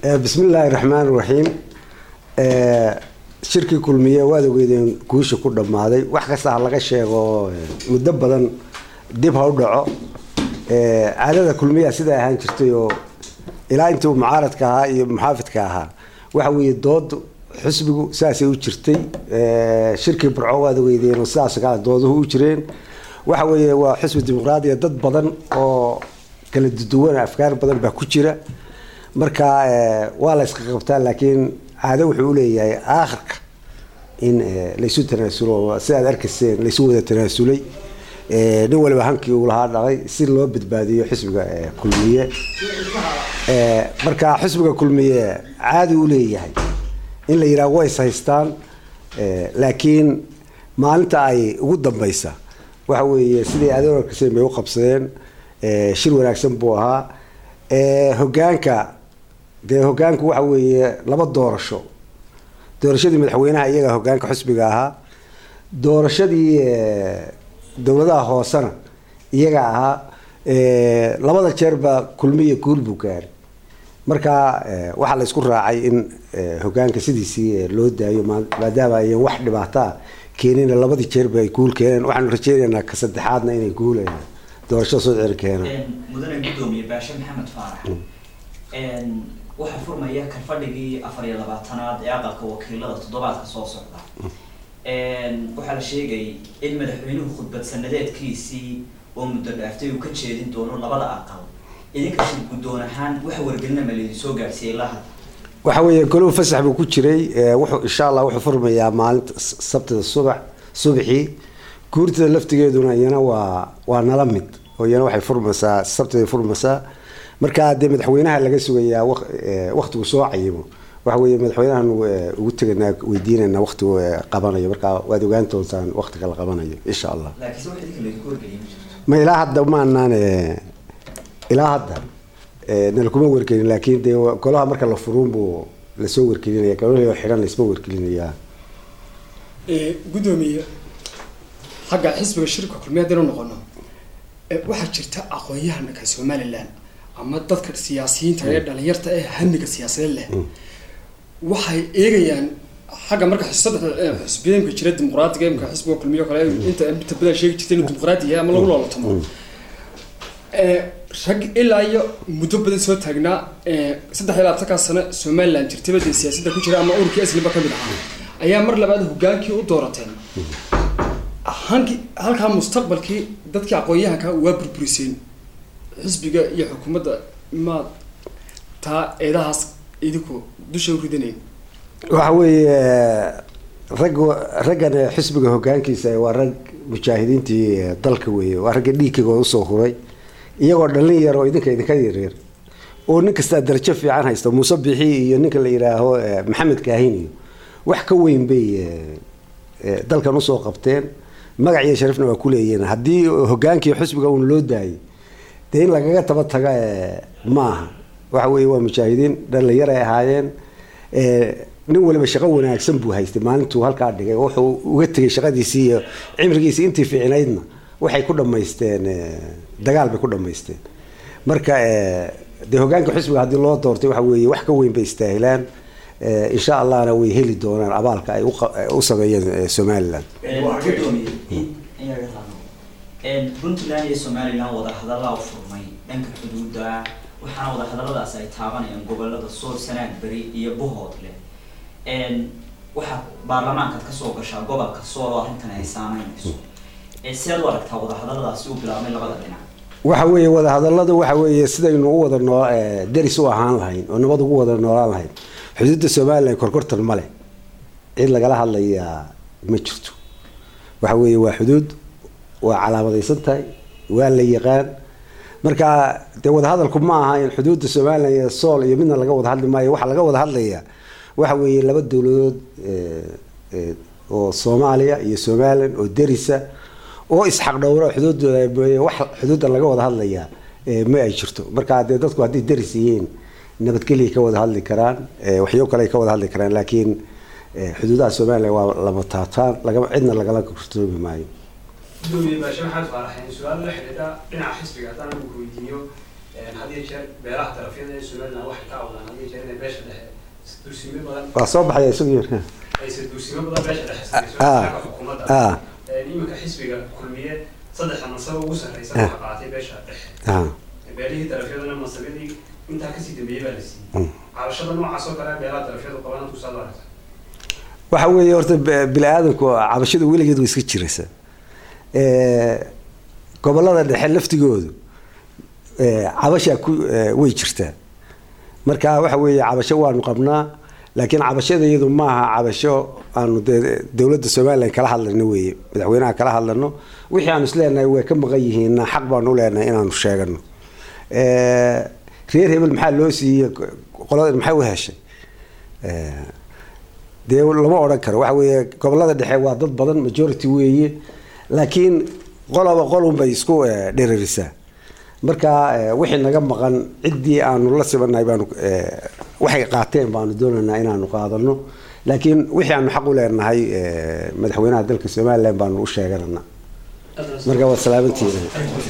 bismi illaahi raxmaan raxiim shirkii kulmiye waad ogeydeen guusha ku dhammaaday wax kasta ha laga sheego muddo badan dib ha u dhaco caadada kulmiyaa siday ahaan jirtay oo ilaa intii uu mucaaradka ahaa iyo muxaafidka ahaa waxa weeye dood xusbigu saasay u jirtay shirkii burco waad ogeydeen oo sidaas kale dooduhu u jireen waxa weeye waa xusbi dimuqraadiya dad badan oo kala duwan afkaar badan baa ku jira marka waa la iska qabtaa laakiin caado wuxuu uleeyahay aakhirka in laysu tanaasulo sidaad arkayseen laysu wada tanaasulay nin waliba hankii uu lahaa dhaqay si loo badbaadiyo xisbiga kulmiye marka xisbiga kulmiye caadi u leeyahay in la yidhaha ways haystaan laakiin maalinta ay ugu dambeysa waxa weeye sidai adeer arkayseen bay u qabsadeen shir wanaagsan buu ahaa hogaanka dee hogaanku waxa weeye laba doorasho doorashadii madaxweynaha iyaga hogaanka xusbiga ahaa doorashadii dowladaha hoosena iyaga ahaa labada jeerba kulmiya guul buu gaaray marka waxaa la isku raacay in hogaanka sidiisii loo daayo maadaama ayan wax dhibaataa keenina labadii jeerba ay guul keeneen waxaanu rajeynaynaa ka saddexaadna inay guul doorashada soo ceri keenaan mudane gudoomiye baashe maxamed faarax waxaa furmaya karfadhigii afar iyo labaatanaad ee aqalka wakiilada toddobaadka soo socda waxaa la sheegayay in madaxweynuhu khudbad sanadeedkiisii oo muddo dhaaftay uu ka jeedin doono labada aqal idinka shir guddoon ahaan wax wargelina ma laydin soo gaadhsiiyey ilaa hadda waxa weeye goluhu fasax buu ku jiray wuxuu insha allah wuxuu furmayaa maalinta sabtida subax subaxii guurtada laftigeeduna iyana waa waa nala mid oo iyana waxay furmaysaa sabtiday furmaysaa marka dee madaxweynaha laga sugayaa waktigu soo cayimo waxa weeye madaxweynahan ugu teganaa weydiinayna waktigu qabanayo marka waad ogaan doontaan waktiga la qabanayo insha allah laakiinse wax idinka laydinku wargeliyay ma jirto ma ilaa hadda maanaan ilaa hadda nalakuma wargelin laakiin dee golaha marka la furuun buu lasoo wargelinaya golahii xidhan laisma wargelinayaa gudoomiye xagga xisbiga shirka kulmiye haddaynu noqono waxaa jirta aqoon-yahanka somalilan ama dadka siyaasiyiinta ee dhalinyarta ee hamiga siyaasadeed leh waxay eegayaan xagga marka saddex xisbiyeenka jira dimuqraadiga imka xisbiga kulmiyo kale inta inta badan sheegi jirta inuu dimuqraadi yahay ama lagu loolatomo rag ilaa iyo muddo badan soo taagnaa saddex iyo labaatankaa sano somaliland jirtaba dee siyaasadda ku jira ama ururkii asliba kamid ahaa ayaa mar labaad hogaankii u doorateen hanki halkaa mustaqbalkii dadkii aqoon-yahanka waa burburiseen xisbiga iyo xukuumadda maad taa eedahaas idinku dusha u ridanayn waxa weeye rag raggan xisbiga hogaankiisa waa rag mujaahidiintii dalka weeye waa ragga dhiigkigooda usoo huray iyagoo dhalin yar oo idinka idinka yaryar oo nin kastaa darajo fiican haysta muuse bixi iyo ninka la yidhaaho maxamed kaahin iyo wax ka weyn bay dalkan usoo qabteen magac iyo sharafna waa kuleeyihiin haddii hogaankii xisbiga uun loo daayay dee in lagaga taba taga maaha waxa weeye waa mujaahidiin dhalinyar ay ahaayeen nin waliba shaqo wanaagsan buu haystay maalintuu halkaa dhigay wuxuu uga tegay shaqadiisii iyo cimrigiisii intii fiicnaydna waxay ku dhamaysteen dagaal bay ku dhamaysteen marka dee hogaanka xisbiga haddii loo doortay waxa weeye wax ka weyn bay istaahilaan insha allahna way heli doonaan abaalka ay u sameeyeen somaliland puntland iyo somaliland wadahadallaa u furmay dhanka xuduudda waxaana wadahadalladaas ay taabanayaan gobolada sool sanaag beri iyo buhoodle waxaa baarlamaankaad kasoo gashaa gobolka sool oo arrintan ay saameynayso seed u aragtaa wadahadalladaasi u bilaabmay labada dhinac waxa weeye wadahadalladu waxa weeye sidaynu u wada noo deris u ahaan lahayn oo nabad ugu wada noolaan lahayn xuduudda somalilan korkortan ma leh cid lagala hadlayaa ma jirto waxa weeye waa xuduud waa calaamadaysan tahay waa la yaqaan marka dee wadahadalku ma aha in xuduudda somalilan iyo sool iyo midna laga wada hadli maayo waxaa laga wada hadlayaa waxa weeye laba dowladood oo soomaaliya iyo somalilan oo derisa oo isxaq dhowro xuduudooda wax xuduudda laga wada hadlayaa ma ay jirto marka dee dadku hadday deris yihiin nabadgelya ka wada hadli karaan waxyo kale ay ka wada hadli karaan laakiin xuduudaha somalilan waa lama taataan lagama cidna lagala kortoomi maayo gudoomiye baashe maxamed faaraxeen su-aal la xidhiidha dhinaca xisbiga haddaan anigu weydiiyo had iyo jeer beelaha darafyada ee somaliland waxay ka awdaan had iyo jeer inay beesha dhexe isduursimo badan waa soo baxaya isagu yar ayse duursimo badan beesha dhexe samayso Ah. xagga xukuumadda ah iminka xisbiga kulmiye saddexda mansaba ugu sarreysa waxa qaatay beesha dhexe ah beelihii darafyadana mansabadii intaa kasii dambeeyey baa la siiyey Mm. cabashada noocaas oo kale beelaha darafyadu qabaan tusaad aragta waxa weeye horta b- bini aadamku cabashadu weligeed way iska jiraysaa Eh, gobollada dhexe laftigoodu eh, cabashaa ku eh, way jirtaa marka waxa weeye cabasho waanu qabnaa laakiin cabashada iyadu maaha cabasho aanu dee dowladda somalilan kala hadlano weeye madaxweynaha kala hadlano wixii aanu isleenahay way ka maqan yihiinna xaq baanu u leenahay inaanu sheegano Eh, reer hebel maxaa loo siiyey qolada maxay u heshay Eh, dee lama odhan karo waxa weeye gobolada dhexe waa dad badan majority weeye laakiin qolaba qolun bay isku eh, dherarisaa marka eh, wixii naga maqan ciddii aanu la sibannahay baanu eh, waxay qaateen baanu doonaynaa inaanu qaadano laakiin wixii aanu xaq u leenahay eh, madaxweynaha dalka somalilan baanu u sheeganana marka waa salaamantiina